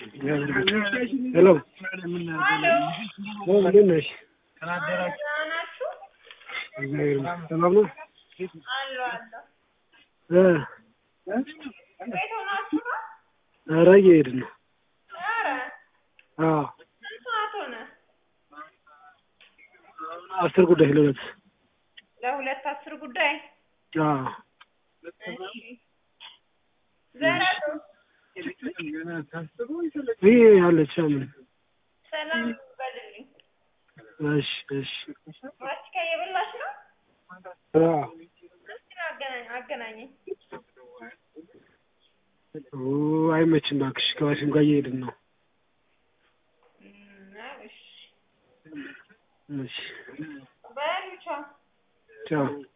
ሄሎ እንዴት ነሽ? ናችሁ? እግዚአብሔር ይመስገን። ሰላም ነው? አሉ አሉ። እ ቤት ሆናችሁ ነው? ኧረ እየሄድን ነው። ኧረ አዎ ስንት ሰዓት ሆነ? አስር ጉዳይ ለሁለት ለሁለት አስር ጉዳይ። አዎ እሺ ዘረቱ ይህ አለች ምን ሰላም በልልኝ። እሺ እሺ ማስቲካ እየበላሽ ነው? አዎ እስኪ አገናኝ አገናኘኝ። ኦ አይመችም እባክሽ ከዋሲም ጋር እየሄድን ነው እም፣ እሺ እሺ በሉ ቻው። ቻው